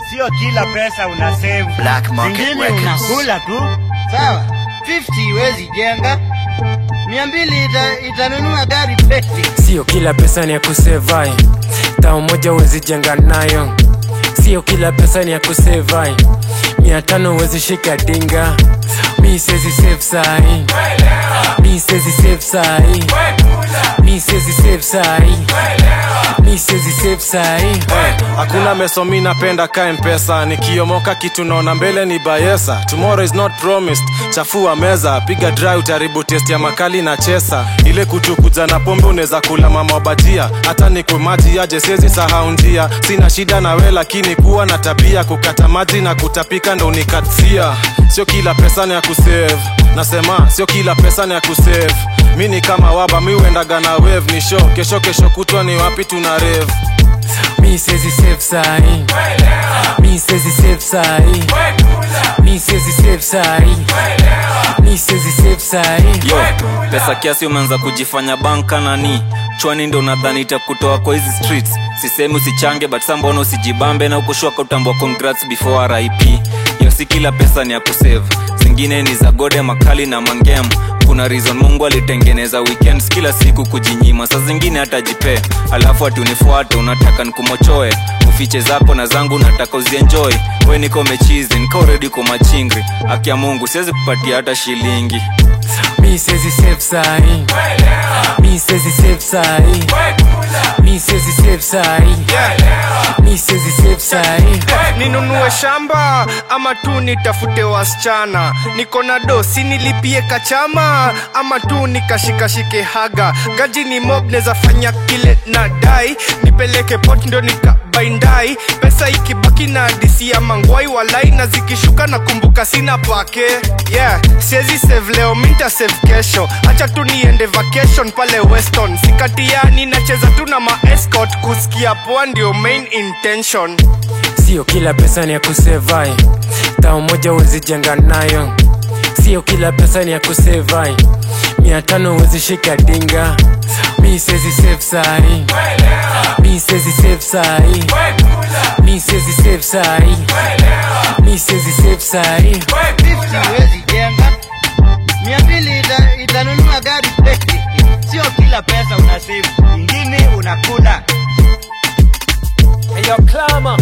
sio kila pesa una save. Black Market Zingine Records. unakula tu. Sawa, 50 iwezi jenga, mia mbili ita, itanunua gari pesi. Sio kila pesa ni ya kusevai, tao moja huwezi jenga nayo. Sio kila pesa ni ya kusevai, mia tano huwezi shika dinga. Mi sezi save sahi, mi sezi save sahi, mi sezi save sahi, mi sezi save sahi. hakuna meso mi napenda ka mpesa nikiomoka kitu naona mbele ni bayesa tomorrow is not promised chafua meza piga dry utaribu test ya makali na chesa ile kutukuja na pombe unaweza kula mama wabatia hata nikwe maji aje siezi sahau njia sina shida nawe lakini kuwa na tabia kukata maji na kutapika ndo unikatia sio kila pesa ni ya kusave nasema sio kila pesa ni ya kusave mi ni kama waba mi uendaga na wave ni show kesho kesho kutwa ni wapi tuna rave Mi sezi save sahi, mi sezi save sahi, mi sezi save sahi, mi sezi save sahi. yo pesa kiasi umeanza kujifanya banka nani chwani ndo nadhani itakutoa kwa hizi streets sisemi usichange but sa mbona usijibambe na ukushuaka utambua congrats before rip yo si kila pesa ni ya kusave zingine ni za gode makali na mangem kuna reason mungu alitengeneza weekends kila siku kujinyima saa zingine hata jipe alafu ati unifuate unataka nikumochoe ufiche zako na zangu nataka uzienjoy we niko mechizi niko redi kwa machingri akia mungu siwezi kupatia hata shilingi Mi sezi save sahi, mi sezi save sahi, mi sezi save sahi, mi sezi save sahi. ninunue shamba ama tu nitafute wasichana niko na dosi nilipie kachama ama tu nikashikashike haga gaji ni mob neza fanya kile na dai nipeleke pot ndo nikabaindai pesa ikibaki na disi ya mangwai walai na zikishuka na kumbuka sina pake yeah siezi save leo minta save kesho hacha tu niende vacation pale weston sikatiani nacheza tu na maescot kusikia poa ndio main intention Sio kila pesa ni ya kusevai, tao moja huwezi jenga nayo. Sio kila pesa ni ya kusevai, mia tano huwezi shika dinga. Mi sezi save sahi, mi sezi save sahi, mi sezi save sahi, mi sezi save sahi. 50 iwezi jenga, mia mbili ita, itanunua gari pesi. Sio kila pesa una save. Zingine unakula. Hey, yo, Clama.